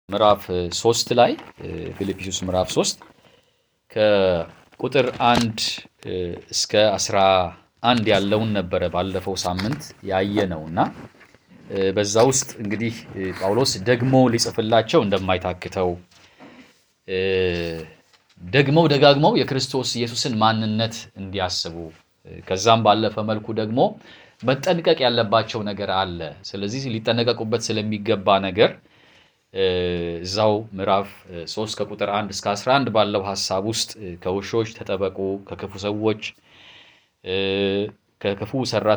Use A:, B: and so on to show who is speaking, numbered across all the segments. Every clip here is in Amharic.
A: ምዕራፍ ሶስት ላይ ፊልጵስዩስ ምዕራፍ ሶስት ከቁጥር አንድ እስከ አስራ አንድ ያለውን ነበረ ባለፈው ሳምንት ያየ ነው እና በዛ ውስጥ እንግዲህ ጳውሎስ ደግሞ ሊጽፍላቸው እንደማይታክተው ደግመው ደጋግመው የክርስቶስ ኢየሱስን ማንነት እንዲያስቡ ከዛም ባለፈ መልኩ ደግሞ መጠንቀቅ ያለባቸው ነገር አለ። ስለዚህ ሊጠነቀቁበት ስለሚገባ ነገር እዛው ምዕራፍ 3 ከቁጥር 1 እስከ 11 ባለው ሀሳብ ውስጥ ከውሾች ተጠበቁ፣ ከክፉ ሰዎች ከክፉ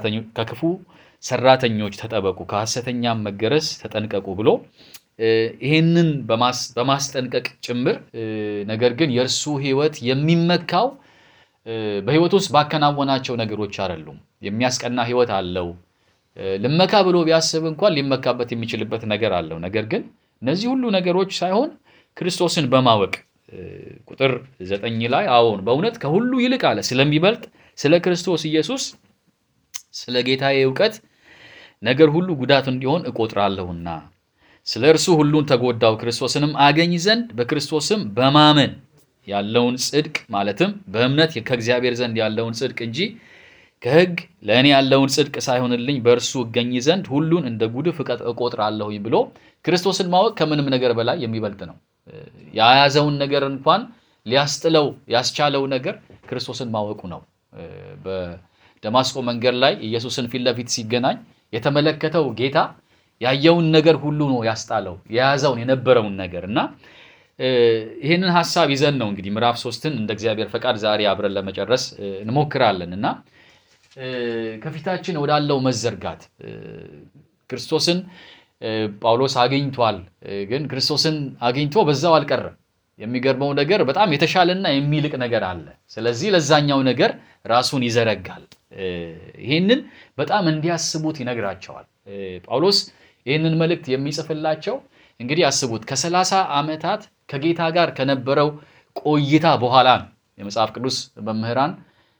A: ሰራተኞች ተጠበቁ፣ ከሐሰተኛም መገረዝ ተጠንቀቁ ብሎ ይህንን በማስጠንቀቅ ጭምር ነገር ግን የእርሱ ሕይወት የሚመካው በሕይወት ውስጥ ባከናወናቸው ነገሮች አይደሉም። የሚያስቀና ሕይወት አለው። ልመካ ብሎ ቢያስብ እንኳን ሊመካበት የሚችልበት ነገር አለው። ነገር ግን እነዚህ ሁሉ ነገሮች ሳይሆን ክርስቶስን በማወቅ ቁጥር ዘጠኝ ላይ አዎን በእውነት ከሁሉ ይልቅ አለ ስለሚበልጥ ስለ ክርስቶስ ኢየሱስ ስለ ጌታዬ እውቀት ነገር ሁሉ ጉዳት እንዲሆን እቆጥራለሁና ስለ እርሱ ሁሉን ተጎዳው ክርስቶስንም አገኝ ዘንድ በክርስቶስም በማመን ያለውን ጽድቅ ማለትም በእምነት ከእግዚአብሔር ዘንድ ያለውን ጽድቅ እንጂ ከሕግ ለእኔ ያለውን ጽድቅ ሳይሆንልኝ በእርሱ እገኝ ዘንድ ሁሉን እንደ ጉድፍ እቆጥራለሁኝ ብሎ ክርስቶስን ማወቅ ከምንም ነገር በላይ የሚበልጥ ነው። የያዘውን ነገር እንኳን ሊያስጥለው ያስቻለው ነገር ክርስቶስን ማወቁ ነው። በደማስቆ መንገድ ላይ ኢየሱስን ፊት ለፊት ሲገናኝ የተመለከተው ጌታ ያየውን ነገር ሁሉ ነው ያስጣለው፣ የያዘውን የነበረውን ነገር እና ይህንን ሀሳብ ይዘን ነው እንግዲህ ምዕራፍ ሶስትን እንደ እግዚአብሔር ፈቃድ ዛሬ አብረን ለመጨረስ እንሞክራለን እና ከፊታችን ወዳለው መዘርጋት ክርስቶስን ጳውሎስ አግኝቷል። ግን ክርስቶስን አግኝቶ በዛው አልቀረም። የሚገርመው ነገር በጣም የተሻለና የሚልቅ ነገር አለ። ስለዚህ ለዛኛው ነገር ራሱን ይዘረጋል። ይህንን በጣም እንዲያስቡት ይነግራቸዋል። ጳውሎስ ይህንን መልእክት የሚጽፍላቸው እንግዲህ አስቡት ከሰላሳ ዓመታት ከጌታ ጋር ከነበረው ቆይታ በኋላ ነው። የመጽሐፍ ቅዱስ መምህራን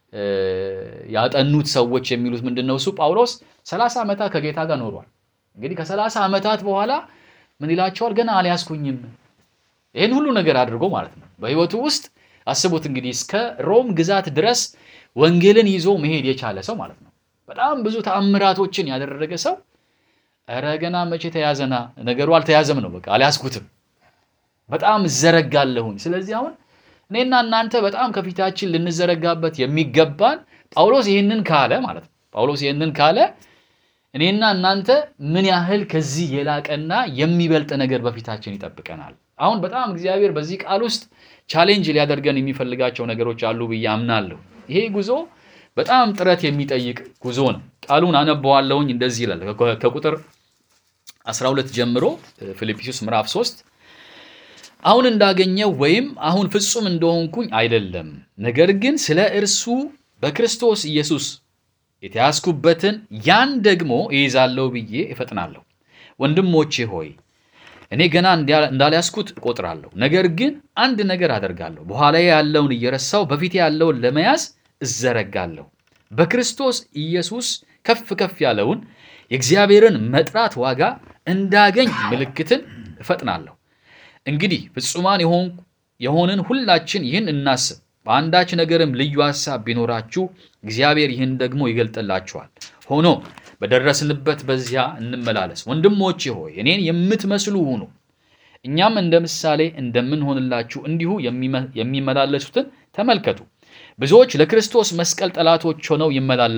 A: ያጠኑት ሰዎች የሚሉት ምንድን ነው? እሱ ጳውሎስ ሰላሳ ዓመታት ከጌታ ጋር ኖሯል። እንግዲህ ከሰላሳ ዓመታት በኋላ ምን ይላቸዋል? ገና አልያዝኩኝም። ይህን ሁሉ ነገር አድርጎ ማለት ነው በሕይወቱ ውስጥ አስቡት እንግዲህ እስከ ሮም ግዛት ድረስ ወንጌልን ይዞ መሄድ የቻለ ሰው ማለት ነው። በጣም ብዙ ተአምራቶችን ያደረገ ሰው ኧረ ገና መቼ ተያዘና ነገሩ አልተያዘም ነው። በቃ አልያዝኩትም፣ በጣም እዘረጋለሁኝ። ስለዚህ አሁን እኔና እናንተ በጣም ከፊታችን ልንዘረጋበት የሚገባን ጳውሎስ ይህንን ካለ ማለት ነው። ጳውሎስ ይህንን ካለ እኔና እናንተ ምን ያህል ከዚህ የላቀና የሚበልጥ ነገር በፊታችን ይጠብቀናል። አሁን በጣም እግዚአብሔር በዚህ ቃል ውስጥ ቻሌንጅ ሊያደርገን የሚፈልጋቸው ነገሮች አሉ ብዬ አምናለሁ። ይሄ ጉዞ በጣም ጥረት የሚጠይቅ ጉዞ ነው። ቃሉን አነበዋለሁኝ እንደዚህ ይላል ከቁጥር 12 ጀምሮ ፊልጵስዩስ ምዕራፍ 3 አሁን እንዳገኘው ወይም አሁን ፍጹም እንደሆንኩኝ አይደለም፣ ነገር ግን ስለ እርሱ በክርስቶስ ኢየሱስ የተያዝኩበትን ያን ደግሞ እይዛለሁ ብዬ እፈጥናለሁ። ወንድሞቼ ሆይ እኔ ገና እንዳልያዝኩት እቆጥራለሁ። ነገር ግን አንድ ነገር አደርጋለሁ፣ በኋላዬ ያለውን እየረሳው በፊቴ ያለውን ለመያዝ እዘረጋለሁ። በክርስቶስ ኢየሱስ ከፍ ከፍ ያለውን የእግዚአብሔርን መጥራት ዋጋ እንዳገኝ ምልክትን እፈጥናለሁ። እንግዲህ ፍጹማን የሆንን ሁላችን ይህን እናስብ። በአንዳች ነገርም ልዩ ሐሳብ ቢኖራችሁ እግዚአብሔር ይህን ደግሞ ይገልጥላችኋል። ሆኖ በደረስንበት በዚያ እንመላለስ። ወንድሞቼ ሆይ እኔን የምትመስሉ ሁኑ፣ እኛም እንደ ምሳሌ እንደምንሆንላችሁ እንዲሁ የሚመላለሱትን ተመልከቱ። ብዙዎች ለክርስቶስ መስቀል ጠላቶች ሆነው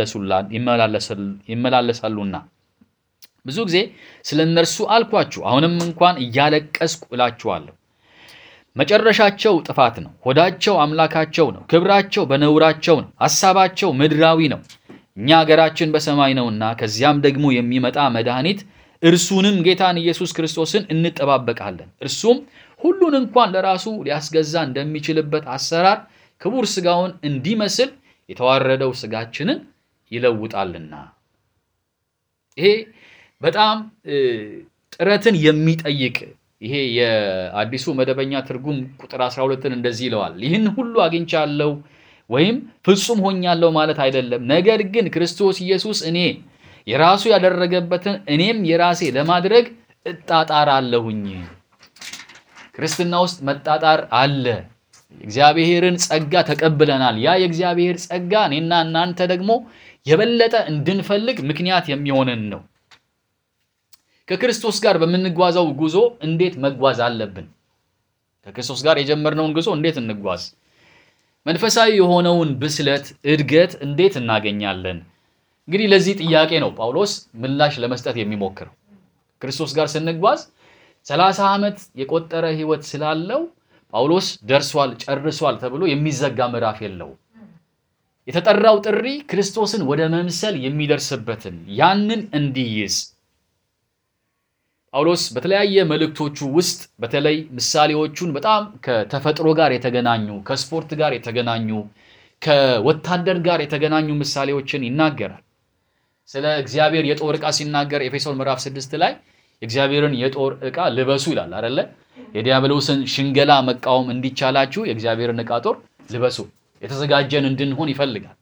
A: ይመላለሳሉና ብዙ ጊዜ ስለ እነርሱ አልኳችሁ፣ አሁንም እንኳን እያለቀስኩ እላችኋለሁ። መጨረሻቸው ጥፋት ነው። ሆዳቸው አምላካቸው ነው። ክብራቸው በነውራቸው ነው። ሐሳባቸው ምድራዊ ነው። እኛ አገራችን በሰማይ ነውና ከዚያም ደግሞ የሚመጣ መድኃኒት እርሱንም ጌታን ኢየሱስ ክርስቶስን እንጠባበቃለን። እርሱም ሁሉን እንኳን ለራሱ ሊያስገዛ እንደሚችልበት አሰራር ክቡር ሥጋውን እንዲመስል የተዋረደው ሥጋችንን ይለውጣልና። ይሄ በጣም ጥረትን የሚጠይቅ ይሄ የአዲሱ መደበኛ ትርጉም ቁጥር 12ን እንደዚህ ይለዋል። ይህን ሁሉ አግኝቻለሁ ወይም ፍጹም ሆኛለሁ ማለት አይደለም። ነገር ግን ክርስቶስ ኢየሱስ እኔ የራሱ ያደረገበትን እኔም የራሴ ለማድረግ እጣጣራለሁኝ። ክርስትና ውስጥ መጣጣር አለ። እግዚአብሔርን ጸጋ ተቀብለናል። ያ የእግዚአብሔር ጸጋ እኔና እናንተ ደግሞ የበለጠ እንድንፈልግ ምክንያት የሚሆንን ነው። ከክርስቶስ ጋር በምንጓዘው ጉዞ እንዴት መጓዝ አለብን? ከክርስቶስ ጋር የጀመርነውን ጉዞ እንዴት እንጓዝ? መንፈሳዊ የሆነውን ብስለት እድገት እንዴት እናገኛለን? እንግዲህ ለዚህ ጥያቄ ነው ጳውሎስ ምላሽ ለመስጠት የሚሞክረው። ክርስቶስ ጋር ስንጓዝ ሰላሳ ዓመት የቆጠረ ሕይወት ስላለው ጳውሎስ ደርሷል፣ ጨርሷል ተብሎ የሚዘጋ ምዕራፍ የለውም። የተጠራው ጥሪ ክርስቶስን ወደ መምሰል የሚደርስበትን ያንን እንዲይዝ ጳውሎስ በተለያየ መልእክቶቹ ውስጥ በተለይ ምሳሌዎቹን በጣም ከተፈጥሮ ጋር የተገናኙ ከስፖርት ጋር የተገናኙ ከወታደር ጋር የተገናኙ ምሳሌዎችን ይናገራል። ስለ እግዚአብሔር የጦር ዕቃ ሲናገር ኤፌሶን ምዕራፍ ስድስት ላይ የእግዚአብሔርን የጦር ዕቃ ልበሱ ይላል አደለ? የዲያብሎስን ሽንገላ መቃወም እንዲቻላችሁ የእግዚአብሔርን ዕቃ ጦር ልበሱ። የተዘጋጀን እንድንሆን ይፈልጋል።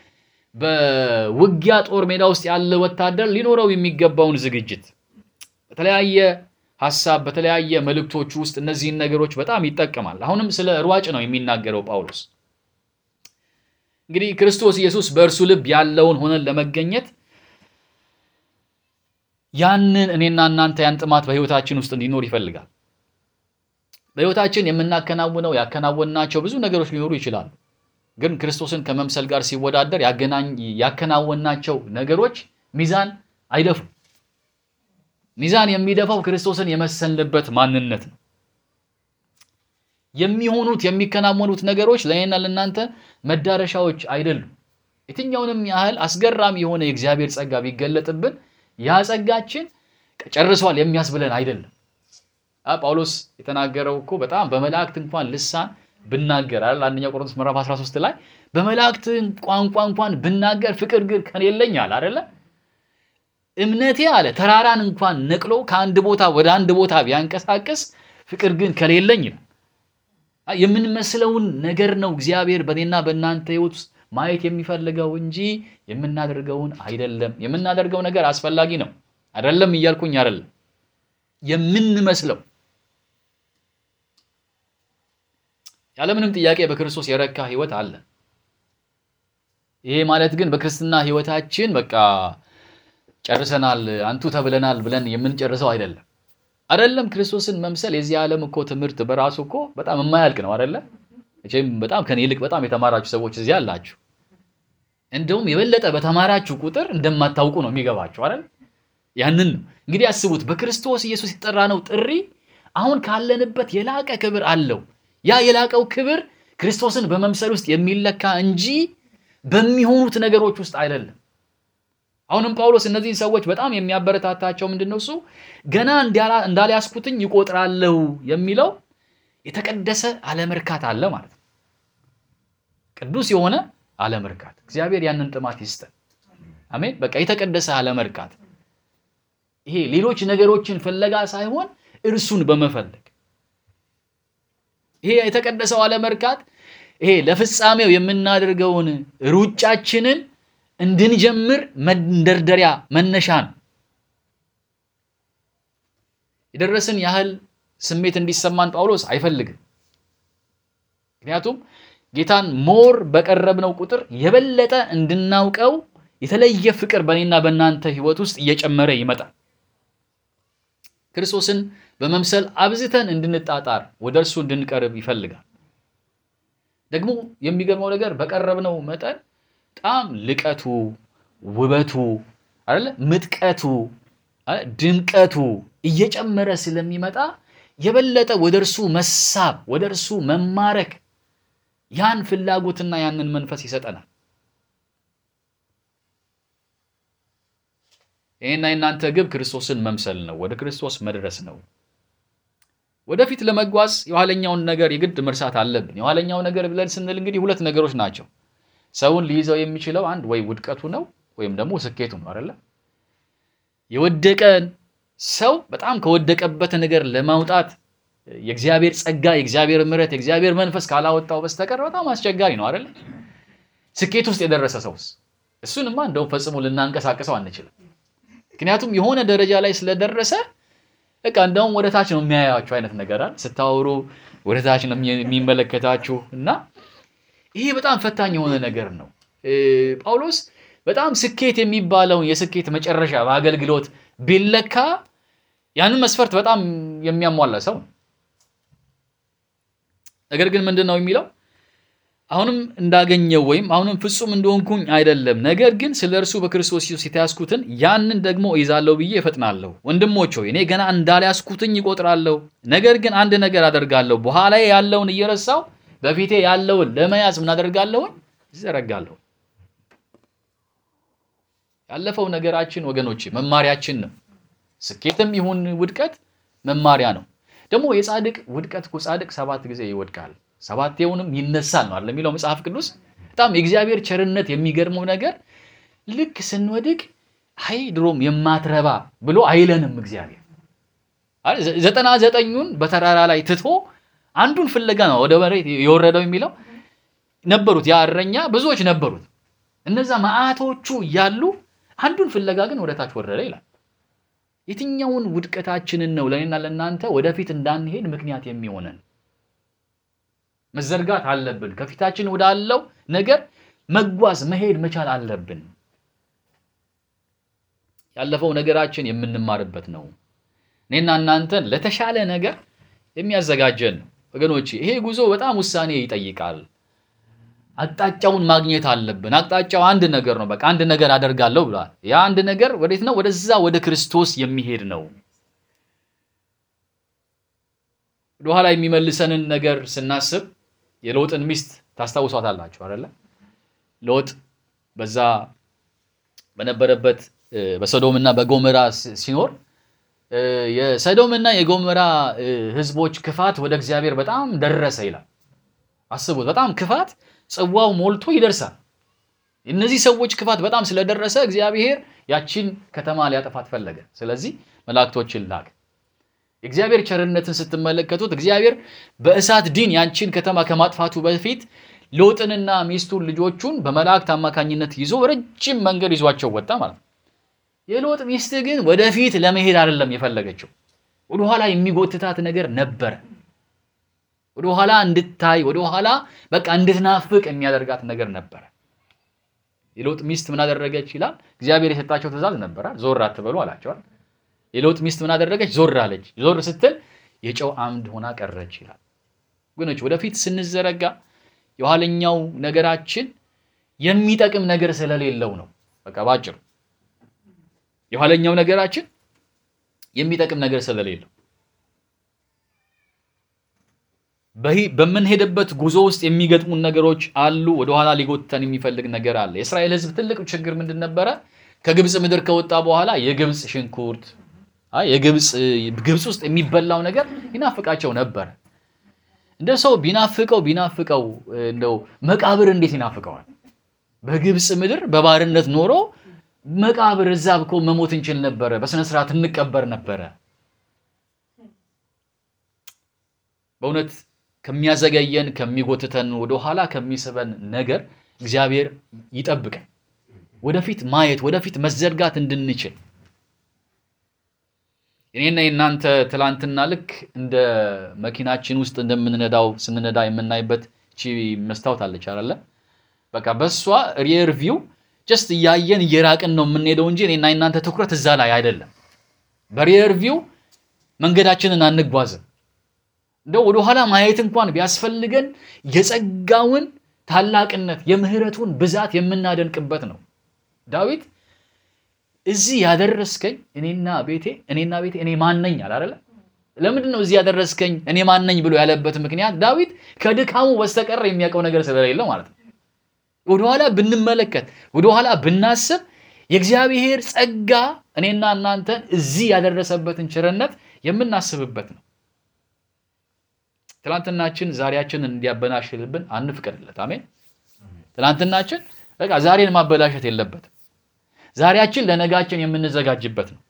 A: በውጊያ ጦር ሜዳ ውስጥ ያለ ወታደር ሊኖረው የሚገባውን ዝግጅት በተለያየ ሀሳብ በተለያየ መልእክቶቹ ውስጥ እነዚህን ነገሮች በጣም ይጠቀማል። አሁንም ስለ ሯጭ ነው የሚናገረው ጳውሎስ። እንግዲህ ክርስቶስ ኢየሱስ በእርሱ ልብ ያለውን ሆነን ለመገኘት ያንን እኔና እናንተ ያን ጥማት በሕይወታችን ውስጥ እንዲኖር ይፈልጋል። በሕይወታችን የምናከናውነው ያከናወንናቸው ብዙ ነገሮች ሊኖሩ ይችላሉ። ግን ክርስቶስን ከመምሰል ጋር ሲወዳደር ያከናወንናቸው ነገሮች ሚዛን አይደፉም። ሚዛን የሚደፋው ክርስቶስን የመሰልንበት ማንነት ነው። የሚሆኑት የሚከናወኑት ነገሮች ለእኔና ለእናንተ መዳረሻዎች አይደሉም። የትኛውንም ያህል አስገራሚ የሆነ የእግዚአብሔር ጸጋ ቢገለጥብን ያ ጸጋችን ጨርሷል የሚያስብለን አይደለም። ጳውሎስ የተናገረው እኮ በጣም በመላእክት እንኳን ልሳን ብናገር አይደል አንደኛ ቆሮንቶስ ምዕራፍ 13 ላይ በመላእክት ቋንቋ እንኳን ብናገር ፍቅር ግን ከሌለኝ አለ አይደለ እምነቴ አለ ተራራን እንኳን ነቅሎ ከአንድ ቦታ ወደ አንድ ቦታ ቢያንቀሳቅስ ፍቅር ግን ከሌለኝ ነው። የምንመስለውን ነገር ነው እግዚአብሔር በእኔና በእናንተ ሕይወት ውስጥ ማየት የሚፈልገው እንጂ የምናደርገውን አይደለም። የምናደርገው ነገር አስፈላጊ ነው አይደለም እያልኩኝ አይደለም። የምንመስለው ያለምንም ጥያቄ በክርስቶስ የረካ ሕይወት አለ። ይሄ ማለት ግን በክርስትና ሕይወታችን በቃ ጨርሰናል አንቱ ተብለናል ብለን የምንጨርሰው አይደለም። አይደለም ክርስቶስን መምሰል የዚህ ዓለም እኮ ትምህርት በራሱ እኮ በጣም የማያልቅ ነው አይደለ? መቼም በጣም ከኔ ይልቅ በጣም የተማራችሁ ሰዎች እዚህ አላችሁ። እንደውም የበለጠ በተማራችሁ ቁጥር እንደማታውቁ ነው የሚገባችሁ አይደል? ያንን ነው እንግዲህ አስቡት። በክርስቶስ ኢየሱስ የጠራነው ጥሪ አሁን ካለንበት የላቀ ክብር አለው። ያ የላቀው ክብር ክርስቶስን በመምሰል ውስጥ የሚለካ እንጂ በሚሆኑት ነገሮች ውስጥ አይደለም። አሁንም ጳውሎስ እነዚህን ሰዎች በጣም የሚያበረታታቸው ምንድን ነው? እሱ ገና እንዳልያዝኩትኝ ይቆጥራለሁ የሚለው የተቀደሰ አለመርካት አለ ማለት ነው። ቅዱስ የሆነ አለመርካት። እግዚአብሔር ያንን ጥማት ይስጠን። አሜን። በቃ የተቀደሰ አለመርካት፣ ይሄ ሌሎች ነገሮችን ፍለጋ ሳይሆን እርሱን በመፈለግ ይሄ የተቀደሰው አለመርካት ይሄ ለፍጻሜው የምናደርገውን ሩጫችንን እንድንጀምር መንደርደሪያ መነሻ ነው። የደረስን ያህል ስሜት እንዲሰማን ጳውሎስ አይፈልግም። ምክንያቱም ጌታን ሞር በቀረብነው ቁጥር የበለጠ እንድናውቀው የተለየ ፍቅር በእኔና በእናንተ ሕይወት ውስጥ እየጨመረ ይመጣል። ክርስቶስን በመምሰል አብዝተን እንድንጣጣር ወደ እርሱ እንድንቀርብ ይፈልጋል። ደግሞ የሚገርመው ነገር በቀረብነው መጠን በጣም ልቀቱ፣ ውበቱ አይደለ ምጥቀቱ፣ ድምቀቱ እየጨመረ ስለሚመጣ የበለጠ ወደ እርሱ መሳብ፣ ወደ እርሱ መማረክ ያን ፍላጎትና ያንን መንፈስ ይሰጠናል። ይህና የእናንተ ግብ ክርስቶስን መምሰል ነው፣ ወደ ክርስቶስ መድረስ ነው። ወደፊት ለመጓዝ የኋለኛውን ነገር የግድ መርሳት አለብን። የኋለኛው ነገር ብለን ስንል እንግዲህ ሁለት ነገሮች ናቸው። ሰውን ሊይዘው የሚችለው አንድ ወይ ውድቀቱ ነው ወይም ደግሞ ስኬቱ ነው አይደለ? የወደቀን ሰው በጣም ከወደቀበት ነገር ለማውጣት የእግዚአብሔር ጸጋ፣ የእግዚአብሔር ምሕረት፣ የእግዚአብሔር መንፈስ ካላወጣው በስተቀር በጣም አስቸጋሪ ነው አይደለ? ስኬት ውስጥ የደረሰ ሰውስ እሱንማ እንደውም ፈጽሞ ልናንቀሳቀሰው አንችልም። ምክንያቱም የሆነ ደረጃ ላይ ስለደረሰ በቃ እንደውም ወደ ታች ነው የሚያያችሁ አይነት ነገር አለ። ስታወሩ ወደ ታች ነው የሚመለከታችሁ እና ይሄ በጣም ፈታኝ የሆነ ነገር ነው። ጳውሎስ በጣም ስኬት የሚባለውን የስኬት መጨረሻ በአገልግሎት ቢለካ ያንን መስፈርት በጣም የሚያሟላ ሰው ነው። ነገር ግን ምንድን ነው የሚለው? አሁንም እንዳገኘው ወይም አሁንም ፍጹም እንደሆንኩኝ አይደለም፣ ነገር ግን ስለ እርሱ በክርስቶስ ኢየሱስ የተያዝኩትን ያንን ደግሞ እይዛለሁ ብዬ እፈጥናለሁ። ወንድሞች ሆይ እኔ ገና እንዳልያዝኩትኝ ይቆጥራለሁ። ነገር ግን አንድ ነገር አደርጋለሁ፣ በኋላ ያለውን እየረሳሁ በፊቴ ያለውን ለመያዝ ምን አደርጋለሁኝ? ይዘረጋለሁ። ያለፈው ነገራችን ወገኖች መማሪያችን ነው። ስኬትም ይሁን ውድቀት መማሪያ ነው። ደግሞ የጻድቅ ውድቀት እኮ ጻድቅ ሰባት ጊዜ ይወድቃል ሰባቴውንም ይነሳል ነው አለ የሚለው መጽሐፍ ቅዱስ። በጣም የእግዚአብሔር ቸርነት የሚገርመው ነገር ልክ ስንወድቅ አይ ድሮም የማትረባ ብሎ አይለንም እግዚአብሔር። ዘጠና ዘጠኙን በተራራ ላይ ትቶ አንዱን ፍለጋ ነው ወደ መሬት የወረደው የሚለው ነበሩት። ያ እረኛ ብዙዎች ነበሩት። እነዛ መዓቶቹ እያሉ አንዱን ፍለጋ ግን ወደ ታች ወረደ ይላል። የትኛውን ውድቀታችንን ነው ለእኔና ለእናንተ ወደፊት እንዳንሄድ ምክንያት የሚሆነን? መዘርጋት አለብን። ከፊታችን ወዳለው ነገር መጓዝ መሄድ መቻል አለብን። ያለፈው ነገራችን የምንማርበት ነው። እኔና እናንተን ለተሻለ ነገር የሚያዘጋጀን ነው። ወገኖች ይሄ ጉዞ በጣም ውሳኔ ይጠይቃል። አቅጣጫውን ማግኘት አለብን። አቅጣጫው አንድ ነገር ነው። በቃ አንድ ነገር አደርጋለሁ ብሏል። ያ አንድ ነገር ወዴት ነው? ወደዛ ወደ ክርስቶስ የሚሄድ ነው። ወደኋላ የሚመልሰንን ነገር ስናስብ የሎጥን ሚስት ታስታውሷታላችሁ አይደለ? ሎጥ በዛ በነበረበት በሰዶምና በጎመራ ሲኖር የሰዶምና የጎመራ ሕዝቦች ክፋት ወደ እግዚአብሔር በጣም ደረሰ ይላል። አስቡት፣ በጣም ክፋት ጽዋው ሞልቶ ይደርሳል። እነዚህ ሰዎች ክፋት በጣም ስለደረሰ እግዚአብሔር ያቺን ከተማ ሊያጠፋት ፈለገ። ስለዚህ መላእክቶችን ላክ። የእግዚአብሔር ቸርነትን ስትመለከቱት እግዚአብሔር በእሳት ዲን ያንቺን ከተማ ከማጥፋቱ በፊት ሎጥንና ሚስቱን ልጆቹን በመላእክት አማካኝነት ይዞ ረጅም መንገድ ይዟቸው ወጣ ማለት ነው። የሎጥ ሚስት ግን ወደፊት ለመሄድ አይደለም የፈለገችው፣ ወደኋላ የሚጎትታት ነገር ነበረ። ወደኋላ እንድታይ ወደኋላ በቃ እንድትናፍቅ የሚያደርጋት ነገር ነበረ። የሎጥ ሚስት ምን አደረገች ይላል? እግዚአብሔር የሰጣቸው ትእዛዝ ነበራል። ዞር አትበሉ አላቸዋል። የሎጥ ሚስት ምን አደረገች? ዞር አለች። ዞር ስትል የጨው አምድ ሆና ቀረች ይላል። ወገኖች ወደፊት ስንዘረጋ የኋለኛው ነገራችን የሚጠቅም ነገር ስለሌለው ነው። በቃ ባጭሩ የኋለኛው ነገራችን የሚጠቅም ነገር ስለሌለው በምንሄድበት ጉዞ ውስጥ የሚገጥሙን ነገሮች አሉ። ወደኋላ ሊጎተን የሚፈልግ ነገር አለ። የእስራኤል ሕዝብ ትልቅ ችግር ምንድን ነበረ? ከግብፅ ምድር ከወጣ በኋላ የግብፅ ሽንኩርት የግብፅ ግብፅ ውስጥ የሚበላው ነገር ይናፍቃቸው ነበረ። እንደ ሰው ቢናፍቀው ቢናፍቀው እንደው መቃብር እንዴት ይናፍቀዋል? በግብፅ ምድር በባርነት ኖሮ መቃብር እዛ እኮ መሞት እንችል ነበረ፣ በስነ ስርዓት እንቀበር ነበረ። በእውነት ከሚያዘገየን ከሚጎትተን ወደኋላ ከሚስበን ነገር እግዚአብሔር ይጠብቀን። ወደፊት ማየት ወደፊት መዘርጋት እንድንችል እኔና የእናንተ ትላንትና ልክ እንደ መኪናችን ውስጥ እንደምንነዳው ስንነዳ የምናይበት ቺ መስታወት አለች አይደለ? በቃ በእሷ ሪየር ቪው ጀስት እያየን እየራቅን ነው የምንሄደው እንጂ እኔና የእናንተ ትኩረት እዛ ላይ አይደለም። በሪየር ቪው መንገዳችንን አንጓዝም። እንደው ወደኋላ ማየት እንኳን ቢያስፈልገን የጸጋውን ታላቅነት የምህረቱን ብዛት የምናደንቅበት ነው። ዳዊት እዚህ ያደረስከኝ እኔና ቤቴ እኔና ቤቴ እኔ ማነኝ አላለ። ለምንድን ነው እዚህ ያደረስከኝ እኔ ማነኝ ብሎ ያለበት ምክንያት ዳዊት ከድካሙ በስተቀር የሚያውቀው ነገር ስለሌለው ማለት ነው። ወደኋላ ብንመለከት ወደኋላ ብናስብ የእግዚአብሔር ጸጋ እኔና እናንተን እዚህ ያደረሰበትን ቸርነት የምናስብበት ነው። ትናንትናችን ዛሬያችንን እንዲያበላሽልብን አንፍቀድለት። አሜን። ትናንትናችን በቃ ዛሬን ማበላሸት የለበትም። ዛሬያችን ለነጋችን የምንዘጋጅበት ነው።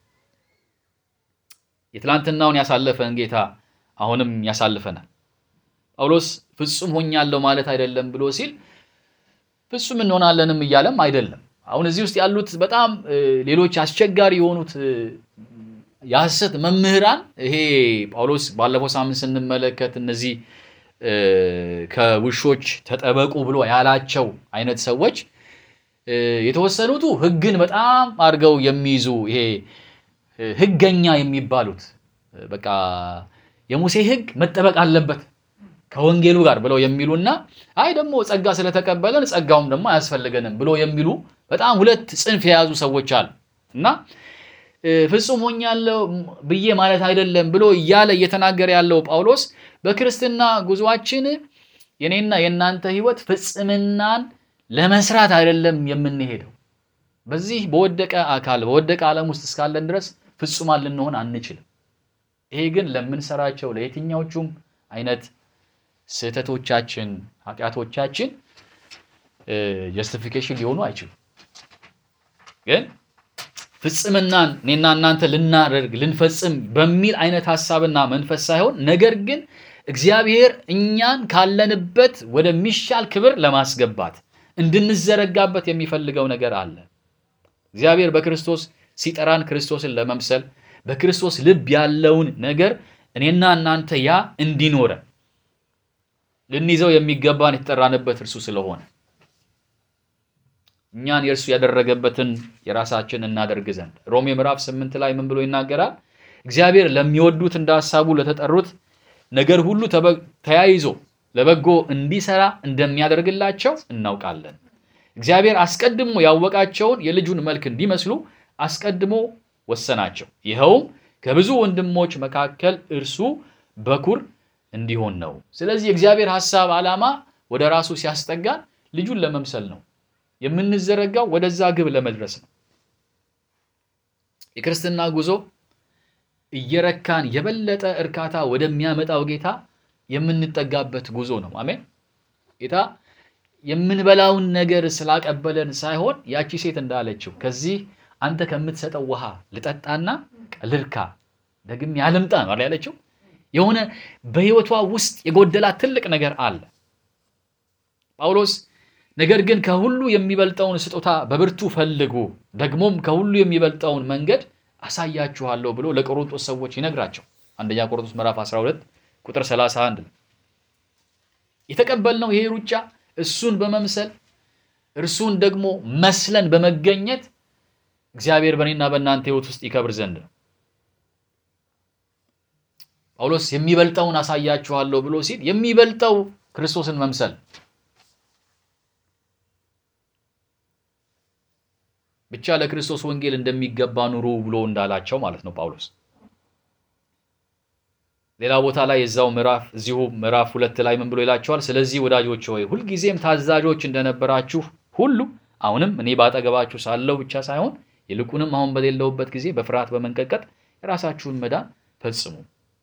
A: የትላንትናውን ያሳለፈን ጌታ አሁንም ያሳልፈናል። ጳውሎስ ፍጹም ሆኛለሁ ማለት አይደለም ብሎ ሲል ፍጹም እንሆናለንም እያለም አይደለም። አሁን እዚህ ውስጥ ያሉት በጣም ሌሎች አስቸጋሪ የሆኑት የሐሰት መምህራን ይሄ ጳውሎስ ባለፈው ሳምንት ስንመለከት እነዚህ እ፣ ከውሾች ተጠበቁ ብሎ ያላቸው አይነት ሰዎች እ፣ የተወሰኑቱ ሕግን በጣም አድርገው የሚይዙ ይሄ እ፣ ሕገኛ የሚባሉት እ፣ በቃ የሙሴ ሕግ መጠበቅ አለበት ከወንጌሉ ጋር ብለው የሚሉና አይ ደግሞ ጸጋ ስለተቀበለን ጸጋውም ደግሞ አያስፈልገንም ብሎ የሚሉ በጣም ሁለት ጽንፍ የያዙ ሰዎች አሉ እና እ፣ ፍጹም ሆኛለሁ ብዬ ማለት አይደለም ብሎ እያለ እየተናገረ ያለው ጳውሎስ በክርስትና ጉዟችን የኔና የእናንተ ህይወት ፍጽምናን ለመስራት አይደለም የምንሄደው። በዚህ በወደቀ አካል በወደቀ ዓለም ውስጥ እስካለን ድረስ ፍጹማን ልንሆን አንችልም። ይሄ ግን ለምንሰራቸው ለየትኛዎቹም አይነት ስህተቶቻችን፣ ኃጢአቶቻችን ጀስቲፊኬሽን ሊሆኑ አይችሉም። ግን ፍጽምናን እኔና እናንተ ልናደርግ ልንፈጽም በሚል አይነት ሀሳብና መንፈስ ሳይሆን ነገር ግን እግዚአብሔር እኛን ካለንበት ወደሚሻል ክብር ለማስገባት እንድንዘረጋበት የሚፈልገው ነገር አለ። እግዚአብሔር በክርስቶስ ሲጠራን ክርስቶስን ለመምሰል በክርስቶስ ልብ ያለውን ነገር እኔና እናንተ ያ እንዲኖረን ልንይዘው የሚገባን የተጠራንበት እርሱ ስለሆነ እኛን የእርሱ ያደረገበትን የራሳችን እናደርግ ዘንድ ሮሜ ምዕራፍ ስምንት ላይ ምን ብሎ ይናገራል? እግዚአብሔር ለሚወዱት እንደ ሐሳቡ ለተጠሩት ነገር ሁሉ ተበ- ተያይዞ ለበጎ እንዲሰራ እንደሚያደርግላቸው እናውቃለን። እግዚአብሔር አስቀድሞ ያወቃቸውን የልጁን መልክ እንዲመስሉ አስቀድሞ ወሰናቸው። ይኸውም ከብዙ ወንድሞች መካከል እርሱ በኩር እንዲሆን ነው። ስለዚህ የእግዚአብሔር ሐሳብ ዓላማ ወደ ራሱ ሲያስጠጋን ልጁን ለመምሰል ነው። የምንዘረጋው ወደዛ ግብ ለመድረስ ነው። የክርስትና ጉዞ እየረካን የበለጠ እርካታ ወደሚያመጣው ጌታ የምንጠጋበት ጉዞ ነው። አሜን። ጌታ የምንበላውን ነገር ስላቀበለን ሳይሆን ያቺ ሴት እንዳለችው ከዚህ አንተ ከምትሰጠው ውሃ ልጠጣና ልርካ ደግሜ አልምጣ ነው አይደል ያለችው። የሆነ በሕይወቷ ውስጥ የጎደላት ትልቅ ነገር አለ። ጳውሎስ ነገር ግን ከሁሉ የሚበልጠውን ስጦታ በብርቱ ፈልጉ፣ ደግሞም ከሁሉ የሚበልጠውን መንገድ አሳያችኋለሁ ብሎ ለቆሮንቶስ ሰዎች ይነግራቸው። አንደኛ ቆሮንቶስ ምዕራፍ 12 ቁጥር 31 ነው። የተቀበልነው ይሄ ሩጫ እሱን በመምሰል እርሱን ደግሞ መስለን በመገኘት እግዚአብሔር በእኔና በእናንተ ሕይወት ውስጥ ይከብር ዘንድ ነው። ጳውሎስ የሚበልጠውን አሳያችኋለሁ ብሎ ሲል የሚበልጠው ክርስቶስን መምሰል ብቻ ለክርስቶስ ወንጌል እንደሚገባ ኑሩ ብሎ እንዳላቸው ማለት ነው ጳውሎስ። ሌላ ቦታ ላይ የዛው ምዕራፍ እዚሁ ምዕራፍ ሁለት ላይ ምን ብሎ ይላቸዋል? ስለዚህ ወዳጆች ሆይ ሁልጊዜም ታዛዦች እንደነበራችሁ ሁሉ አሁንም እኔ ባጠገባችሁ ሳለሁ ብቻ ሳይሆን ይልቁንም አሁን በሌለሁበት ጊዜ በፍርሃት በመንቀጥቀጥ የራሳችሁን መዳን ፈጽሙ።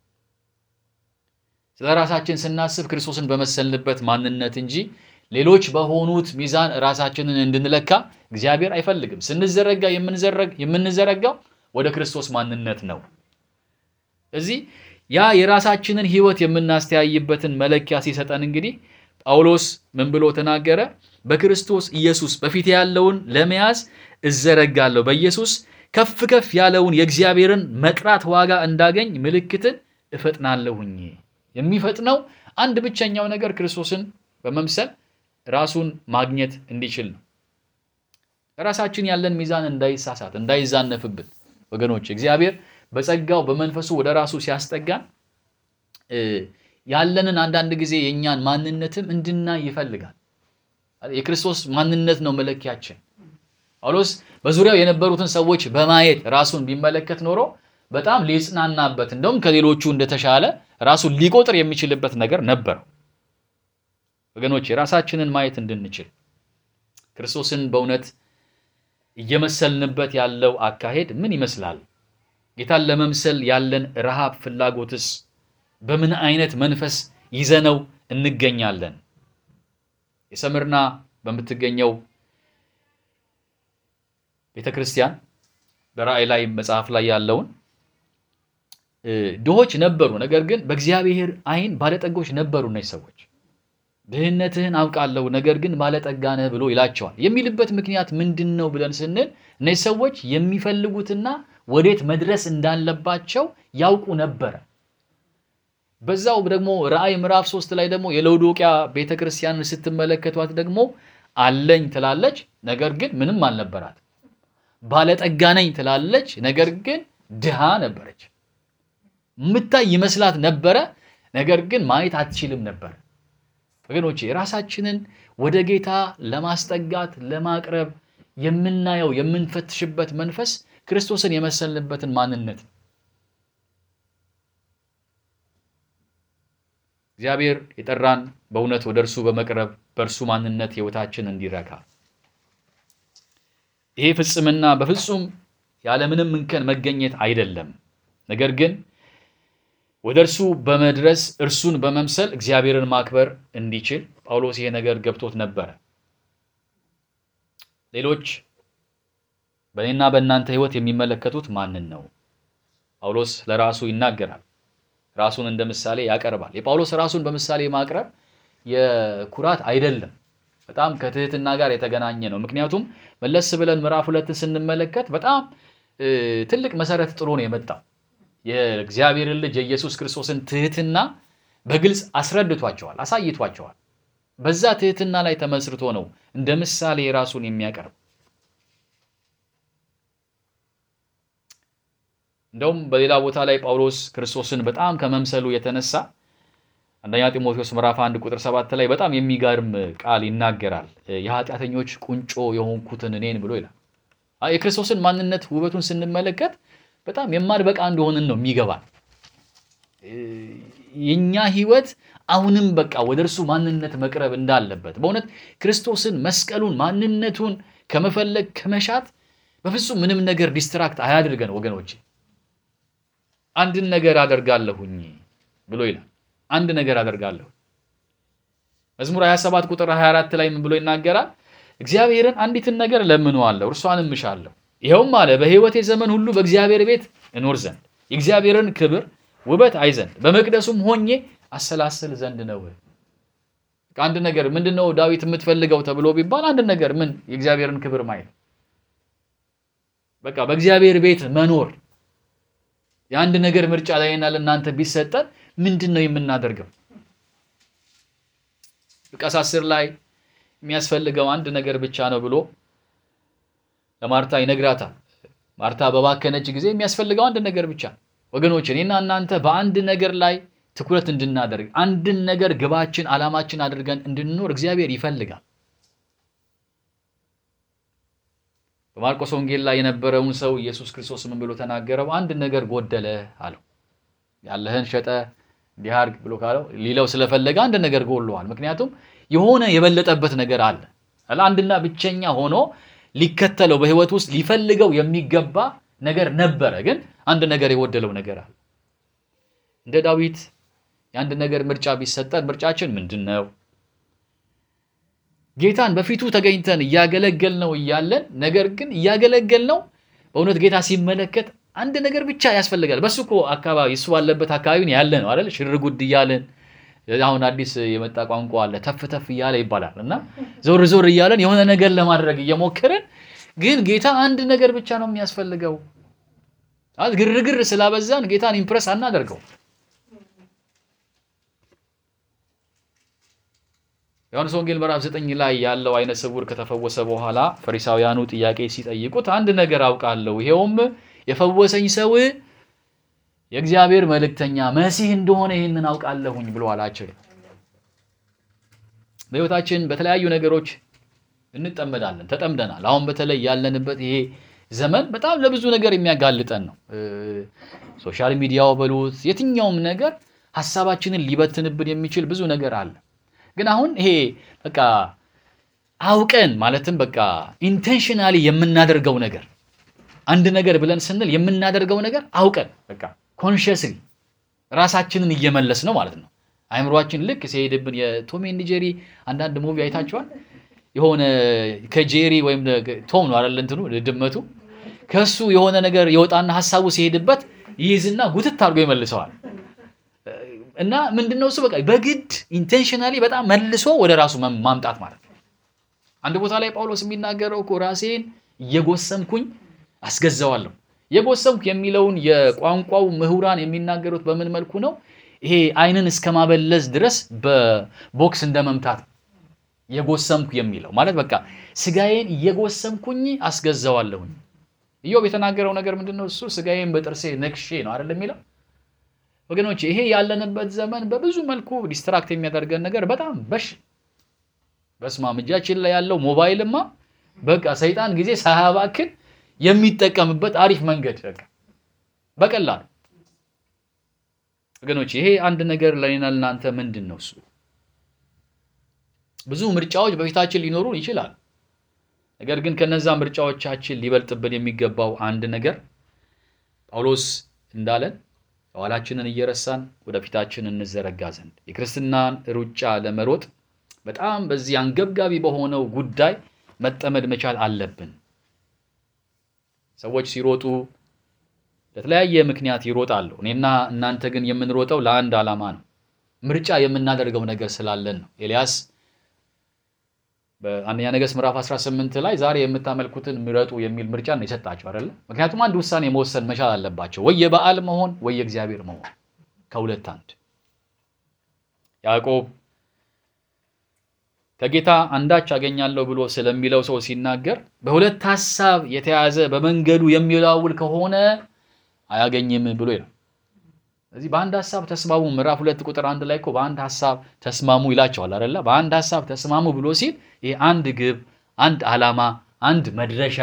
A: ስለ ራሳችን ስናስብ ክርስቶስን በመሰልንበት ማንነት እንጂ ሌሎች በሆኑት ሚዛን ራሳችንን እንድንለካ እግዚአብሔር አይፈልግም። ስንዘረጋ የምንዘረጋው ወደ ክርስቶስ ማንነት ነው። እዚህ ያ የራሳችንን ሕይወት የምናስተያይበትን መለኪያ ሲሰጠን እንግዲህ ጳውሎስ ምን ብሎ ተናገረ? በክርስቶስ ኢየሱስ በፊት ያለውን ለመያዝ እዘረጋለሁ፣ በኢየሱስ ከፍ ከፍ ያለውን የእግዚአብሔርን መጥራት ዋጋ እንዳገኝ ምልክትን እፈጥናለሁኝ። የሚፈጥነው አንድ ብቸኛው ነገር ክርስቶስን በመምሰል ራሱን ማግኘት እንዲችል ነው። ራሳችን ያለን ሚዛን እንዳይሳሳት እንዳይዛነፍብን ወገኖች እግዚአብሔር በጸጋው በመንፈሱ ወደ ራሱ ሲያስጠጋን ያለንን አንዳንድ ጊዜ የእኛን ማንነትም እንድናይ ይፈልጋል። የክርስቶስ ማንነት ነው መለኪያችን። ጳውሎስ በዙሪያው የነበሩትን ሰዎች በማየት ራሱን ቢመለከት ኖሮ በጣም ሊጽናናበት እንደውም ከሌሎቹ እንደተሻለ ራሱን ሊቆጥር የሚችልበት ነገር ነበረው። ወገኖች የራሳችንን ማየት እንድንችል ክርስቶስን በእውነት እየመሰልንበት ያለው አካሄድ ምን ይመስላል? ጌታን ለመምሰል ያለን ረሃብ ፍላጎትስ በምን አይነት መንፈስ ይዘነው እንገኛለን? የሰምርና በምትገኘው ቤተ ክርስቲያን በራእይ ላይ መጽሐፍ ላይ ያለውን ድሆች ነበሩ፣ ነገር ግን በእግዚአብሔር ዓይን ባለጠጎች ነበሩ። እነዚህ ሰዎች ድህነትህን አውቃለሁ፣ ነገር ግን ባለጠጋ ነህ ብሎ ይላቸዋል። የሚልበት ምክንያት ምንድን ነው ብለን ስንል እነዚህ ሰዎች የሚፈልጉትና ወዴት መድረስ እንዳለባቸው ያውቁ ነበረ። በዛው ደግሞ ራእይ ምዕራፍ ሶስት ላይ ደግሞ የለውዶቅያ ቤተክርስቲያንን ስትመለከቷት ደግሞ አለኝ ትላለች፣ ነገር ግን ምንም አልነበራት። ባለጠጋ ነኝ ትላለች፣ ነገር ግን ድሃ ነበረች። ምታይ ይመስላት ነበረ፣ ነገር ግን ማየት አትችልም ነበር። ወገኖቼ ራሳችንን ወደ ጌታ ለማስጠጋት ለማቅረብ የምናየው የምንፈትሽበት መንፈስ ክርስቶስን የመሰልንበትን ማንነት ነው። እግዚአብሔር የጠራን በእውነት ወደ እርሱ በመቅረብ በእርሱ ማንነት ሕይወታችን እንዲረካ ይሄ ፍጽምና በፍጹም ያለምንም እንከን መገኘት አይደለም። ነገር ግን ወደ እርሱ በመድረስ እርሱን በመምሰል እግዚአብሔርን ማክበር እንዲችል ጳውሎስ ይሄ ነገር ገብቶት ነበረ። ሌሎች በእኔና በእናንተ ሕይወት የሚመለከቱት ማንን ነው? ጳውሎስ ለራሱ ይናገራል። ራሱን እንደ ምሳሌ ያቀርባል። የጳውሎስ ራሱን በምሳሌ ማቅረብ የኩራት አይደለም፣ በጣም ከትህትና ጋር የተገናኘ ነው። ምክንያቱም መለስ ብለን ምዕራፍ ሁለትን ስንመለከት በጣም ትልቅ መሰረት ጥሎ ነው የመጣው። የእግዚአብሔርን ልጅ የኢየሱስ ክርስቶስን ትህትና በግልጽ አስረድቷቸዋል፣ አሳይቷቸዋል። በዛ ትህትና ላይ ተመስርቶ ነው እንደ ምሳሌ ራሱን የሚያቀርብ። እንደውም በሌላ ቦታ ላይ ጳውሎስ ክርስቶስን በጣም ከመምሰሉ የተነሳ አንደኛ ጢሞቴዎስ ምዕራፍ አንድ ቁጥር ሰባት ላይ በጣም የሚገርም ቃል ይናገራል። የኃጢአተኞች ቁንጮ የሆንኩትን እኔን ብሎ ይላል። የክርስቶስን ማንነት ውበቱን ስንመለከት በጣም የማንበቃ እንደሆንን ነው የሚገባል። የኛ ህይወት አሁንም በቃ ወደ እርሱ ማንነት መቅረብ እንዳለበት በእውነት ክርስቶስን መስቀሉን ማንነቱን ከመፈለግ ከመሻት በፍጹም ምንም ነገር ዲስትራክት አያድርገን ወገኖች። አንድን ነገር አደርጋለሁኝ ብሎ ይላል። አንድ ነገር አደርጋለሁ። መዝሙር 27 ቁጥር 24 ላይ ምን ብሎ ይናገራል? እግዚአብሔርን አንዲትን ነገር ለምነዋለሁ እርሷንም እሻለሁ፣ ይኸውም አለ በሕይወቴ ዘመን ሁሉ በእግዚአብሔር ቤት እኖር ዘንድ የእግዚአብሔርን ክብር ውበት አይ ዘንድ በመቅደሱም ሆኜ አሰላስል ዘንድ ነው። አንድ ነገር ምንድን ነው ዳዊት የምትፈልገው ተብሎ ቢባል አንድ ነገር ምን የእግዚአብሔርን ክብር ማየት፣ በቃ በእግዚአብሔር ቤት መኖር። የአንድ ነገር ምርጫ ላይና ለእናንተ ቢሰጠን ምንድን ነው የምናደርገው? ሉቃስ አስር ላይ የሚያስፈልገው አንድ ነገር ብቻ ነው ብሎ ለማርታ ይነግራታል። ማርታ በባከነች ጊዜ የሚያስፈልገው አንድ ነገር ብቻ። ወገኖች እኔና እናንተ በአንድ ነገር ላይ ትኩረት እንድናደርግ አንድን ነገር ግባችን፣ ዓላማችን አድርገን እንድንኖር እግዚአብሔር ይፈልጋል። በማርቆስ ወንጌል ላይ የነበረውን ሰው ኢየሱስ ክርስቶስ ምን ብሎ ተናገረው? አንድ ነገር ጎደለ አለው። ያለህን ሸጠ እንዲህ አድርግ ብሎ ካለው ሊለው ስለፈለገ አንድ ነገር ጎድሏል። ምክንያቱም የሆነ የበለጠበት ነገር አለ። አንድና ብቸኛ ሆኖ ሊከተለው በሕይወት ውስጥ ሊፈልገው የሚገባ ነገር ነበረ፣ ግን አንድ ነገር የጎደለው ነገር አለ። እንደ ዳዊት የአንድ ነገር ምርጫ ቢሰጠን ምርጫችን ምንድን ነው? ጌታን በፊቱ ተገኝተን እያገለገል ነው እያለን ነገር ግን እያገለገል ነው በእውነት ጌታ ሲመለከት አንድ ነገር ብቻ ያስፈልጋል። በሱ እኮ አካባቢ እሱ ባለበት አካባቢን ያለ ነው አይደል? ሽር ጉድ እያለን አሁን አዲስ የመጣ ቋንቋ አለ ተፍ ተፍ እያለ ይባላል። እና ዞር ዞር እያለን የሆነ ነገር ለማድረግ እየሞከርን ግን ጌታ አንድ ነገር ብቻ ነው የሚያስፈልገው። ግርግር ስላበዛን ጌታን ኢምፕረስ አናደርገው። ዮሐንስ ወንጌል ምዕራፍ ዘጠኝ ላይ ያለው አይነ ስውር ከተፈወሰ በኋላ ፈሪሳውያኑ ጥያቄ ሲጠይቁት አንድ ነገር አውቃለሁ ይሄውም የፈወሰኝ ሰው የእግዚአብሔር መልእክተኛ መሲህ እንደሆነ ይህንን አውቃለሁኝ ብሎ አላቸው። በሕይወታችን በተለያዩ ነገሮች እንጠመዳለን፣ ተጠምደናል። አሁን በተለይ ያለንበት ይሄ ዘመን በጣም ለብዙ ነገር የሚያጋልጠን ነው። ሶሻል ሚዲያው በሉት የትኛውም ነገር ሀሳባችንን ሊበትንብን የሚችል ብዙ ነገር አለ። ግን አሁን ይሄ በቃ አውቀን ማለትም በቃ ኢንቴንሽናሊ የምናደርገው ነገር አንድ ነገር ብለን ስንል የምናደርገው ነገር አውቀን በቃ ኮንሽስሊ ራሳችንን እየመለስ ነው ማለት ነው። አይምሯችን ልክ ሲሄድብን የቶም ኤንድ ጄሪ አንዳንድ ሙቪ አይታችኋል። የሆነ ከጄሪ ወይም ቶም ነው አይደል እንትኑ ድመቱ ከሱ የሆነ ነገር የወጣና ሀሳቡ ሲሄድበት ይይዝና ጉትት አድርጎ ይመልሰዋል። እና ምንድነው እሱ በቃ በግድ ኢንቴንሽናሊ በጣም መልሶ ወደ ራሱ ማምጣት ማለት ነው። አንድ ቦታ ላይ ጳውሎስ የሚናገረው እኮ ራሴን እየጎሰምኩኝ አስገዛዋለሁ የጎሰምኩ የሚለውን የቋንቋው ምሁራን የሚናገሩት በምን መልኩ ነው? ይሄ ዓይንን እስከ ማበለዝ ድረስ በቦክስ እንደ መምታት ነው። የጎሰምኩ የሚለው ማለት በቃ ስጋዬን እየጎሰምኩኝ አስገዛዋለሁኝ። ኢዮብ የተናገረው ነገር ምንድን ነው? እሱ ስጋዬን በጥርሴ ነክሼ ነው አይደል የሚለው። ወገኖች ይሄ ያለንበት ዘመን በብዙ መልኩ ዲስትራክት የሚያደርገን ነገር በጣም በሽ በስማም እጃችን ላይ ያለው ሞባይልማ በቃ ሰይጣን ጊዜ ሳያባክን የሚጠቀምበት አሪፍ መንገድ በቃ በቀላሉ ወገኖች ይሄ አንድ ነገር ለኔና ለናንተ ምንድን ነው እሱ ብዙ ምርጫዎች በፊታችን ሊኖሩን ይችላል። ነገር ግን ከነዛ ምርጫዎቻችን ሊበልጥብን የሚገባው አንድ ነገር ጳውሎስ እንዳለን የኋላችንን እየረሳን ወደፊታችን እንዘረጋ ዘንድ የክርስትናን ሩጫ ለመሮጥ በጣም በዚህ አንገብጋቢ በሆነው ጉዳይ መጠመድ መቻል አለብን። ሰዎች ሲሮጡ ለተለያየ ምክንያት ይሮጣሉ። እኔና እናንተ ግን የምንሮጠው ለአንድ ዓላማ ነው። ምርጫ የምናደርገው ነገር ስላለን ነው። ኤልያስ በአንደኛ ነገሥት ምዕራፍ 18 ላይ ዛሬ የምታመልኩትን ምረጡ የሚል ምርጫ ነው የሰጣቸው አይደለ? ምክንያቱም አንድ ውሳኔ መወሰን መቻል አለባቸው። ወይ የበዓል መሆን ወይ የእግዚአብሔር መሆን፣ ከሁለት አንድ። ያዕቆብ ከጌታ አንዳች አገኛለሁ ብሎ ስለሚለው ሰው ሲናገር በሁለት ሐሳብ የተያዘ በመንገዱ የሚላውል ከሆነ አያገኝም ብሎ ይላል። ስለዚህ በአንድ ሐሳብ ተስማሙ። ምዕራፍ ሁለት ቁጥር አንድ ላይ እኮ በአንድ ሐሳብ ተስማሙ ይላቸዋል አይደለ? በአንድ ሐሳብ ተስማሙ ብሎ ሲል ይሄ አንድ ግብ፣ አንድ ዓላማ፣ አንድ መድረሻ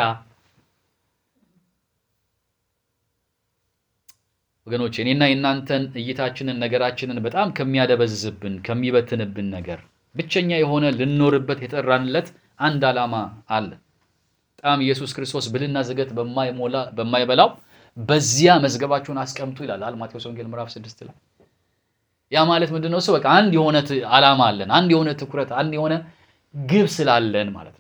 A: ወገኖች እኔና የእናንተን እይታችንን ነገራችንን በጣም ከሚያደበዝብን ከሚበትንብን ነገር ብቸኛ የሆነ ልንኖርበት የጠራንለት አንድ ዓላማ አለ። በጣም ኢየሱስ ክርስቶስ ብልና ዝገት በማይሞላ በማይበላው በዚያ መዝገባችሁን አስቀምጡ ይላል ማቴዎስ ወንጌል ምዕራፍ ስድስት ላይ። ያ ማለት ምንድን ነው? እሱ በቃ አንድ የሆነ ዓላማ አለን፣ አንድ የሆነ ትኩረት፣ አንድ የሆነ ግብ ስላለን ማለት ነው።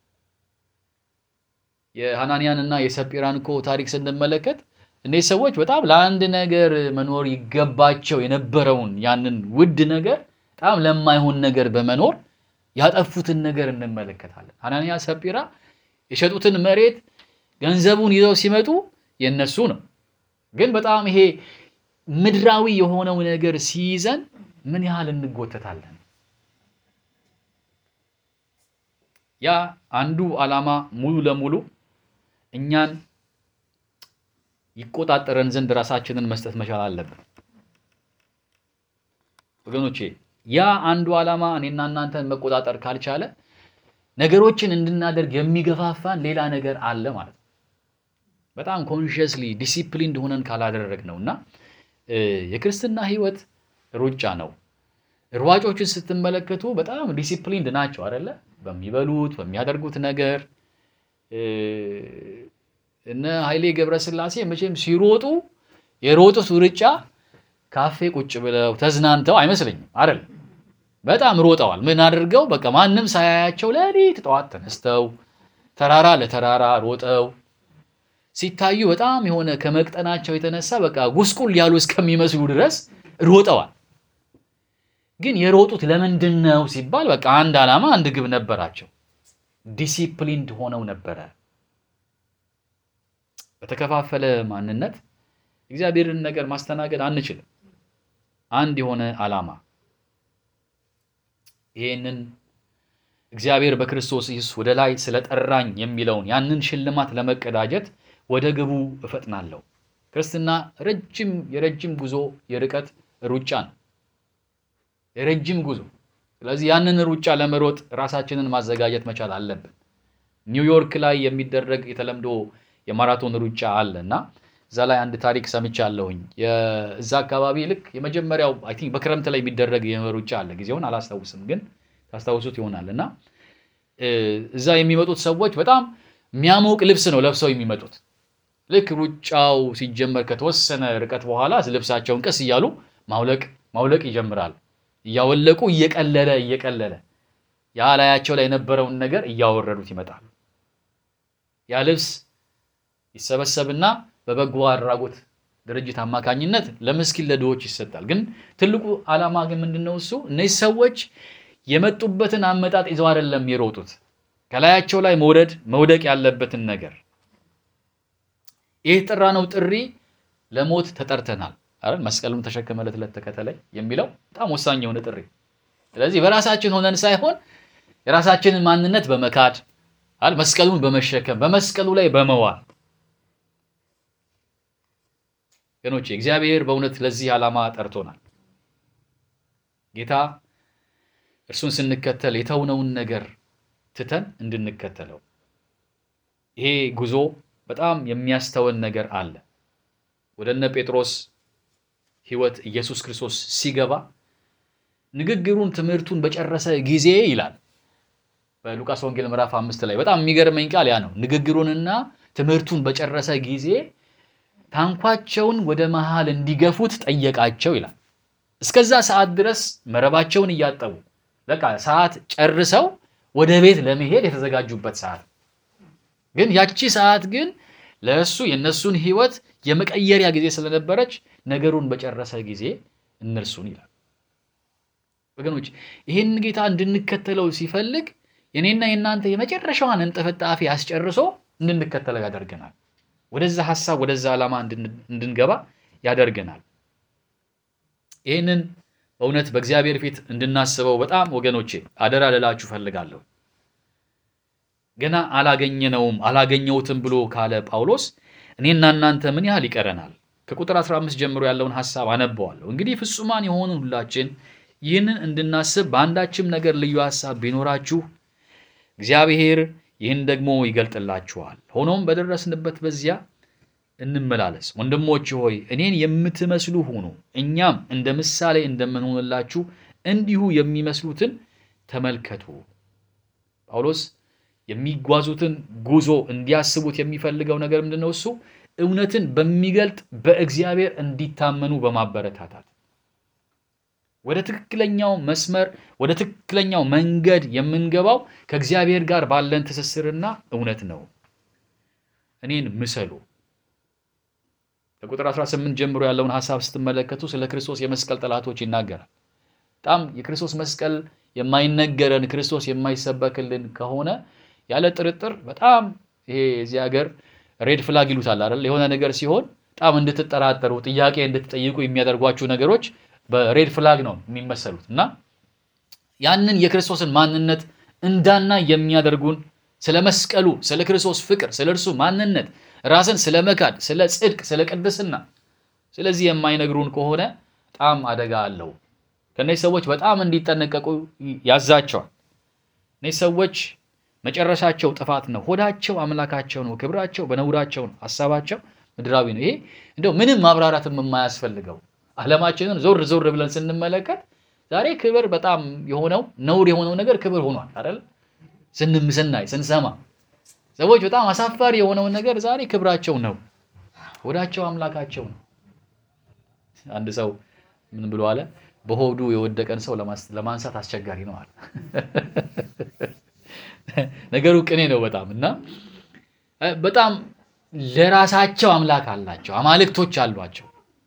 A: የሐናንያን እና የሰጲራን እኮ ታሪክ ስንመለከት እነዚህ ሰዎች በጣም ለአንድ ነገር መኖር ይገባቸው የነበረውን ያንን ውድ ነገር በጣም ለማይሆን ነገር በመኖር ያጠፉትን ነገር እንመለከታለን። ሐናንያ ሰጲራ የሸጡትን መሬት ገንዘቡን ይዘው ሲመጡ የነሱ ነው። ግን በጣም ይሄ ምድራዊ የሆነው ነገር ሲይዘን ምን ያህል እንጎተታለን። ያ አንዱ ዓላማ ሙሉ ለሙሉ እኛን ይቆጣጠረን ዘንድ ራሳችንን መስጠት መቻል አለብን። ወገኖቼ ያ አንዱ ዓላማ እኔና እናንተን መቆጣጠር ካልቻለ ነገሮችን እንድናደርግ የሚገፋፋን ሌላ ነገር አለ ማለት ነው። በጣም ኮንሽስሊ ዲሲፕሊንድ ሆነን ካላደረግ ነው እና የክርስትና ሕይወት ሩጫ ነው። ሯጮችን ስትመለከቱ በጣም ዲሲፕሊንድ ናቸው አይደለ? በሚበሉት በሚያደርጉት ነገር እነ ኃይሌ ገብረስላሴ መቼም ሲሮጡ የሮጡት ሩጫ ካፌ ቁጭ ብለው ተዝናንተው አይመስለኝም አይደል? በጣም ሮጠዋል። ምን አድርገው በቃ ማንም ሳያያቸው ሌሊት ጠዋት ተነስተው ተራራ ለተራራ ሮጠው ሲታዩ በጣም የሆነ ከመቅጠናቸው የተነሳ በቃ ጉስቁል ያሉ እስከሚመስሉ ድረስ ሮጠዋል። ግን የሮጡት ለምንድን ነው ሲባል በቃ አንድ ዓላማ፣ አንድ ግብ ነበራቸው። ዲሲፕሊንድ ሆነው ነበረ። በተከፋፈለ ማንነት እግዚአብሔርን ነገር ማስተናገድ አንችልም። አንድ የሆነ ዓላማ ይሄንን እግዚአብሔር በክርስቶስ ኢየሱስ ወደ ላይ ስለጠራኝ የሚለውን ያንን ሽልማት ለመቀዳጀት ወደ ግቡ እፈጥናለሁ። ክርስትና ረጅም የረጅም ጉዞ የርቀት ሩጫ ነው። የረጅም ጉዞ። ስለዚህ ያንን ሩጫ ለመሮጥ ራሳችንን ማዘጋጀት መቻል አለብን። ኒውዮርክ ላይ የሚደረግ የተለምዶ የማራቶን ሩጫ አለ እና እዛ ላይ አንድ ታሪክ ሰምቻለሁኝ። እዛ አካባቢ ልክ የመጀመሪያው አይ ቲንክ በክረምት ላይ የሚደረግ ሩጫ አለ። ጊዜውን አላስታውስም፣ ግን ታስታውሱት ይሆናል እና እዛ የሚመጡት ሰዎች በጣም የሚያሞቅ ልብስ ነው ለብሰው የሚመጡት። ልክ ሩጫው ሲጀመር ከተወሰነ ርቀት በኋላ ልብሳቸውን ቀስ እያሉ ማውለቅ ማውለቅ ይጀምራል። እያወለቁ እየቀለለ እየቀለለ ያ ላያቸው ላይ የነበረውን ነገር እያወረዱት ይመጣሉ። ያ ልብስ ይሰበሰብና በበጎ አድራጎት ድርጅት አማካኝነት ለምስኪን ለድሆች ይሰጣል። ግን ትልቁ ዓላማ ግን ምንድን ነው? እሱ እነዚህ ሰዎች የመጡበትን አመጣጥ ይዘው አይደለም የሮጡት። ከላያቸው ላይ መውረድ መውደቅ ያለበትን ነገር ይህ የጠራነው ጥሪ ለሞት ተጠርተናል አይደል? መስቀሉን ተሸክመ ዕለት ዕለት ተከተለኝ የሚለው በጣም ወሳኝ የሆነ ጥሪ። ስለዚህ በራሳችን ሆነን ሳይሆን የራሳችንን ማንነት በመካድ አይደል? መስቀሉን በመሸከም በመስቀሉ ላይ በመዋል ገኖቼ እግዚአብሔር በእውነት ለዚህ ዓላማ ጠርቶናል። ጌታ እርሱን ስንከተል የተውነውን ነገር ትተን እንድንከተለው ይሄ ጉዞ በጣም የሚያስተወን ነገር አለ። ወደ እነ ጴጥሮስ ሕይወት ኢየሱስ ክርስቶስ ሲገባ ንግግሩን ትምህርቱን በጨረሰ ጊዜ ይላል በሉቃስ ወንጌል ምዕራፍ አምስት ላይ በጣም የሚገርመኝ ቃል ያ ነው። ንግግሩንና ትምህርቱን በጨረሰ ጊዜ ታንኳቸውን ወደ መሃል እንዲገፉት ጠየቃቸው ይላል። እስከዛ ሰዓት ድረስ መረባቸውን እያጠቡ በቃ ሰዓት ጨርሰው ወደ ቤት ለመሄድ የተዘጋጁበት ሰዓት ግን ያቺ ሰዓት ግን ለእሱ የእነሱን ሕይወት የመቀየሪያ ጊዜ ስለነበረች ነገሩን በጨረሰ ጊዜ እነርሱን ይላል። ወገኖች ይህን ጌታ እንድንከተለው ሲፈልግ የኔና የእናንተ የመጨረሻዋን እንጥፍጣፊ አስጨርሶ እንድንከተለው ያደርገናል። ወደዛ ሀሳብ ወደዛ ዓላማ እንድንገባ ያደርገናል። ይህንን በእውነት በእግዚአብሔር ፊት እንድናስበው በጣም ወገኖቼ አደራ ልላችሁ ፈልጋለሁ። ገና አላገኘነውም አላገኘሁትም ብሎ ካለ ጳውሎስ እኔና እናንተ ምን ያህል ይቀረናል? ከቁጥር 15 ጀምሮ ያለውን ሐሳብ አነበዋለሁ። እንግዲህ ፍጹማን የሆኑ ሁላችን ይህንን እንድናስብ በአንዳችም ነገር ልዩ ሐሳብ ቢኖራችሁ እግዚአብሔር ይህን ደግሞ ይገልጥላችኋል። ሆኖም በደረስንበት በዚያ እንመላለስ። ወንድሞች ሆይ እኔን የምትመስሉ ሁኑ፣ እኛም እንደ ምሳሌ እንደምንሆንላችሁ እንዲሁ የሚመስሉትን ተመልከቱ። ጳውሎስ የሚጓዙትን ጉዞ እንዲያስቡት የሚፈልገው ነገር ምንድን ነው? እሱ እውነትን በሚገልጥ በእግዚአብሔር እንዲታመኑ በማበረታታት ወደ ትክክለኛው መስመር ወደ ትክክለኛው መንገድ የምንገባው ከእግዚአብሔር ጋር ባለን ትስስርና እውነት ነው። እኔን ምሰሉ። ከቁጥር 18 ጀምሮ ያለውን ሐሳብ ስትመለከቱ ስለ ክርስቶስ የመስቀል ጠላቶች ይናገራል። በጣም የክርስቶስ መስቀል የማይነገረን ክርስቶስ የማይሰበክልን ከሆነ ያለ ጥርጥር በጣም ይሄ እዚህ ሀገር ሬድ ፍላግ ይሉታል አይደል? የሆነ ነገር ሲሆን በጣም እንድትጠራጠሩ ጥያቄ እንድትጠይቁ የሚያደርጓችሁ ነገሮች በሬድ ፍላግ ነው የሚመሰሉት እና ያንን የክርስቶስን ማንነት እንዳና የሚያደርጉን ስለ መስቀሉ፣ ስለ ክርስቶስ ፍቅር፣ ስለ እርሱ ማንነት ራስን ስለ መካድ፣ ስለ ጽድቅ፣ ስለ ቅድስና ስለዚህ የማይነግሩን ከሆነ በጣም አደጋ አለው። ከእነዚህ ሰዎች በጣም እንዲጠነቀቁ ያዛቸዋል። እነዚህ ሰዎች መጨረሻቸው ጥፋት ነው። ሆዳቸው አምላካቸው ነው። ክብራቸው በነውራቸው ነው። ሀሳባቸው ምድራዊ ነው። ይሄ እንደው ምንም ማብራራትም የማያስፈልገው ዓለማችንን ዞር ዞር ብለን ስንመለከት ዛሬ ክብር በጣም የሆነው ነውር የሆነው ነገር ክብር ሆኗል አይደል? ስንም ስናይ ስንሰማ ሰዎች በጣም አሳፋሪ የሆነውን ነገር ዛሬ ክብራቸው ነው። ሆዳቸው አምላካቸው ነው። አንድ ሰው ምን ብሎ አለ? በሆዱ የወደቀን ሰው ለማንሳት አስቸጋሪ ነው አለ። ነገሩ ቅኔ ነው በጣም እና በጣም ለራሳቸው አምላክ አላቸው፣ አማልክቶች አሏቸው።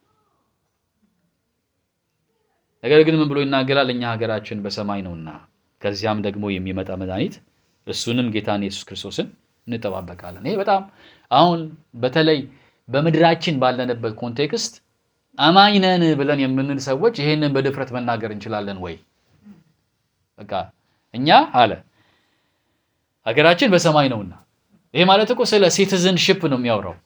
A: ነገር ግን ምን ብሎ ይናገራል? እኛ ሀገራችን በሰማይ ነውና ከዚያም ደግሞ የሚመጣ መድኃኒት እሱንም ጌታን ኢየሱስ ክርስቶስን እንጠባበቃለን። ይሄ በጣም አሁን በተለይ በምድራችን ባለንበት ኮንቴክስት አማኝ ነን ብለን የምንል ሰዎች ይሄንን በድፍረት መናገር እንችላለን ወይ? በቃ እኛ አለ ሀገራችን በሰማይ ነውና። ይሄ ማለት እኮ ስለ ሲቲዝንሽፕ ነው የሚያወራው።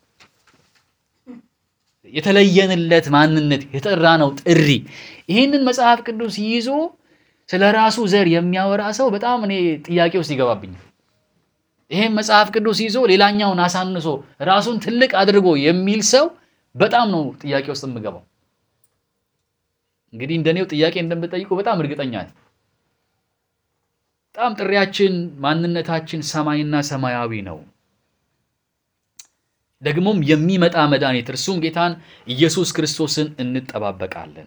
A: የተለየንለት ማንነት የጠራነው ጥሪ። ይህንን መጽሐፍ ቅዱስ ይዞ ስለ ራሱ ዘር የሚያወራ ሰው በጣም እኔ ጥያቄ ውስጥ ይገባብኛል። ይሄን መጽሐፍ ቅዱስ ይዞ ሌላኛውን አሳንሶ ራሱን ትልቅ አድርጎ የሚል ሰው በጣም ነው ጥያቄ ውስጥ የምገባው። እንግዲህ እንደኔው ጥያቄ እንደምጠይቁ በጣም እርግጠኛ ነኝ። በጣም ጥሪያችን፣ ማንነታችን ሰማይና ሰማያዊ ነው። ደግሞም የሚመጣ መድኃኒት እርሱም ጌታን ኢየሱስ ክርስቶስን እንጠባበቃለን።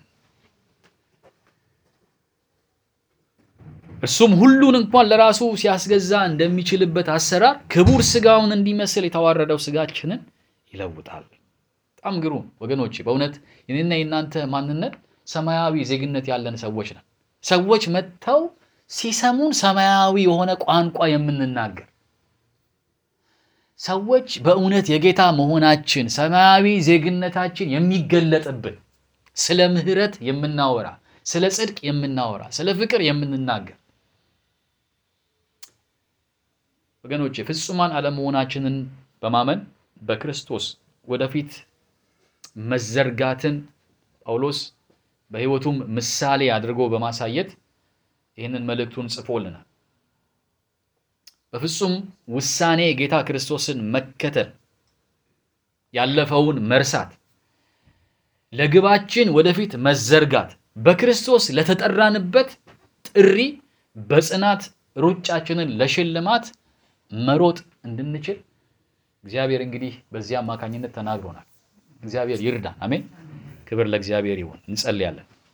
A: እርሱም ሁሉን እንኳን ለራሱ ሲያስገዛ እንደሚችልበት አሰራር ክቡር ስጋውን እንዲመስል የተዋረደው ስጋችንን ይለውጣል። በጣም ግሩም ወገኖች፣ በእውነት የኔና የእናንተ ማንነት ሰማያዊ ዜግነት ያለን ሰዎች ነን። ሰዎች መጥተው ሲሰሙን ሰማያዊ የሆነ ቋንቋ የምንናገር ሰዎች በእውነት የጌታ መሆናችን ሰማያዊ ዜግነታችን የሚገለጥብን ስለ ምሕረት የምናወራ ስለ ጽድቅ የምናወራ ስለ ፍቅር የምንናገር ወገኖች ፍጹማን አለመሆናችንን በማመን በክርስቶስ ወደፊት መዘርጋትን ጳውሎስ በሕይወቱም ምሳሌ አድርጎ በማሳየት ይህንን መልእክቱን ጽፎልናል። በፍጹም ውሳኔ ጌታ ክርስቶስን መከተል፣ ያለፈውን መርሳት፣ ለግባችን ወደፊት መዘርጋት፣ በክርስቶስ ለተጠራንበት ጥሪ በጽናት ሩጫችንን ለሽልማት መሮጥ እንድንችል እግዚአብሔር እንግዲህ በዚህ አማካኝነት ተናግሮናል። እግዚአብሔር ይርዳን። አሜን። ክብር ለእግዚአብሔር ይሁን። እንጸልያለን።